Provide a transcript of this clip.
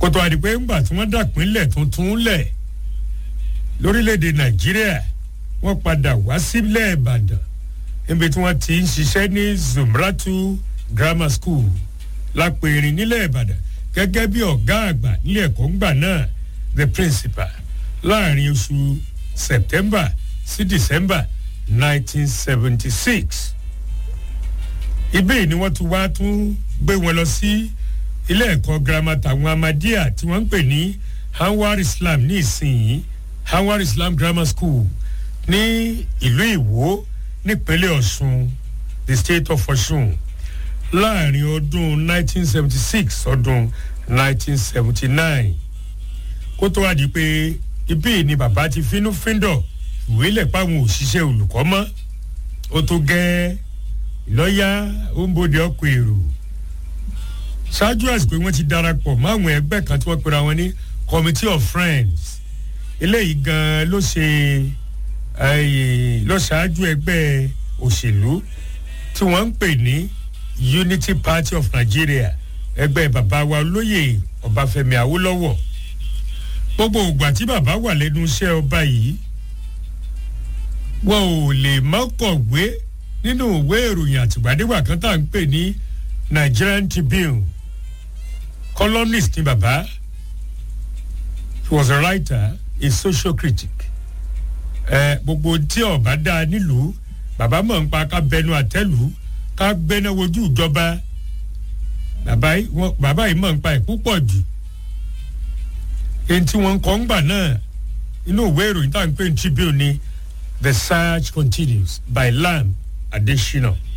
kótó àdìpé ńgbà tí wọ́n dàpínlẹ̀ tuntun lẹ̀ lórílẹ̀‐èdè nàìjíríà wọ́n padà wá sílẹ̀ ìbàdàn níbi tí wọ́n ti ń ṣiṣẹ́ ní zumratu grammar school lápẹ̀rìn nílẹ̀ ìbàdàn gẹ́gẹ́ bí ọ̀gá àgbà nílé ẹ̀kọ́ ńgbà náà the principal láàrin oṣù september sí december nineteen seventy six ibẹ̀ ni wọ́n tún wá tún gbé wọn lọ sí ilé ẹ̀kọ́ girama tàwọn amadíà tí wọ́n ń pè ní hanwar islam ní ìsinyìí hanwar islam grammar school ní ìlú ìwó nípínlẹ̀ ọ̀ṣun the state of ọ̀ṣun láàrin ọdún 1976 ọdún 1979 kó tó wá di pé ibí ni bàbá ti fínú fíndọ̀ ìwé lẹ̀ páwọn òṣìṣẹ́ olùkọ́ mọ́ ó tó gẹ́ lọ́yà ó ń bòde ọkọ̀ èrò ṣáájú àsìkò wọn ti darapọ̀ mọ́ àwọn ẹgbẹ́ kan tí wọ́n pera wọn ní committee of friends eléyìí gan ló ṣe lọ ṣáájú ẹgbẹ́ òṣèlú tí wọ́n ń pè ní unity party of nigeria ẹgbẹ́ bàbá wa olóyè ọbáfẹ́mi awólọ́wọ̀ gbogbo ògbà tí bàbá wà lẹ́nu iṣẹ́ ọba yìí wọn ò lè mọ́kọ̀wé nínú ìwé ìròyìn àtìgbàdégbà kan tá à ń pè ní nigerian tribune columnist ni bàbá he was a writer a social critic ẹ gbogbo tí ọba dá nílùú bàbá mọ̀ ń pa ká bẹnu àtẹ́lù ká gbẹ́ná wojú ìjọba bàbá yìí mọ̀ ń pa ẹ̀ púpọ̀ jù èyí tí wọ́n ń kọ́ ń gbà náà inú ìwé ìròyìn tá à ń pè ní tribune ni the search continues by lam adesina